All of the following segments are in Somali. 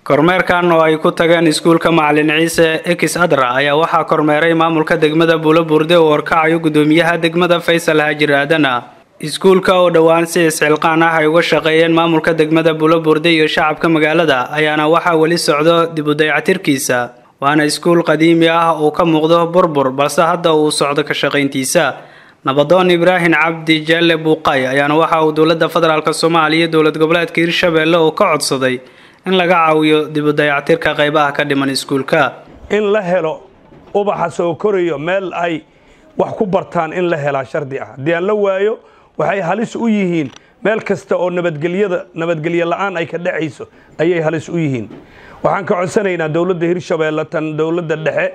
kormeerkan oo ay ku tageen iskuulka macalin ciise ekis adra ayaa waxaa kormeeray maamulka degmada buulo burde oo warkacayo gudoomiyaha degmada faysal haajir aadana iskuulka oo dhowaan si isxilqaan ah ay uga shaqeeyeen maamulka degmada buulo burde iyo shacabka magaalada ayaana waxaa weli socdo dib u dayactirkiisa waana iskuul qadiimi ah uu ka muuqdo burbur balse hadda uu socdo ka shaqayntiisa nabadoon ibraahim cabdi jeelle buuqay ayaana waxa uu dowladda federaalk soomaaliya dowlad goboleedka hirshabeelle oo ka codsaday in laga caawiyo dib u dayactirka qaybaha ka dhiman iskuulka in la helo ubaxa soo korayo meel ay wax ku bartaan in la helaa shardi ah haddii aan la waayo waxay halis u yihiin meel kasta oo nabadgelyada nabadgelyo la'aan ay ka dhacayso ayay halis u yihiin waxaan ka codsanaynaa dowladda hirshabeelle tan dowladda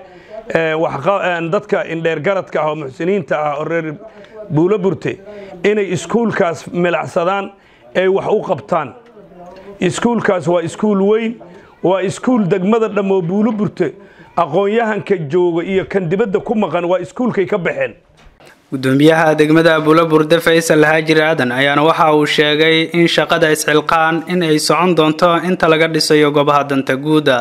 dhexe dadka indheergaradka ah oo muxsiniinta ah oo reer buulo burte inay iskuulkaas milacsadaan ay wax u qabtaan iskuulkaas waa iskuul weyn waa iskuul degmada dhammoo buulo burte aqoon-yahanka jooga iyo kan dibadda ku maqan waa iskuulkay ka baxeen gudoomiyaha degmada buulo burde faysal haajir aadan ayaana waxa uu sheegay in shaqada isxilqaan in ay socon doonto inta laga dhisayo goobaha danta guuda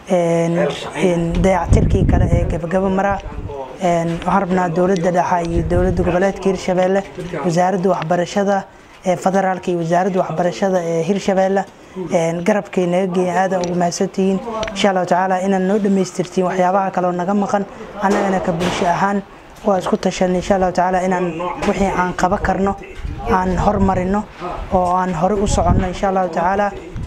dayactirkii kale ee gabagabo mara waxaan rabnaa dowladda dhexa iyo dowladda goboleedka hirshabeelle wasaaradda waxbarashada ee federaalka iyo wasaaradda waxbarashada ee hirshabeelle garabkay naga geeyan aadaan ugu mahadsantihiin insha allahu tacaala inaad noo dhammaystirtiin waxyaabaha kaleo naga maqan annagana ka bulsho ahaan waa isku tashanay insha allahu tacaala inaan wixii aan qaba karno aan hormarino oo aan hore u soconno insha allahu tacaala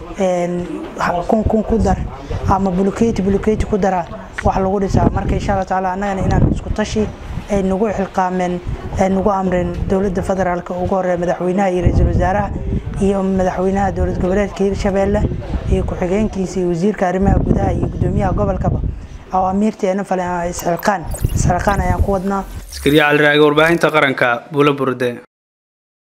kun kun ku dar ama buluketi buluketi ku dara wax lagu dhisaa marka insha allahu tacaala annagana inaan isku tashi ay nagu xilqaameen ay nagu amreen dowladda federaalka ugu horeeya madaxweynaha iyo ra-iisul wasaaraha iyo madaxweynaha dowlad goboleedka hirshabeelle iyo ku-xigeenkiisa iyo wasiirka arrimaha gudaha iyo gudoomiyaha gobolkaba awaamiirteena fale isxilqaan isxilqaan ayaan ku wadnaa askariya caliraage warbaahinta qaranka buulo burde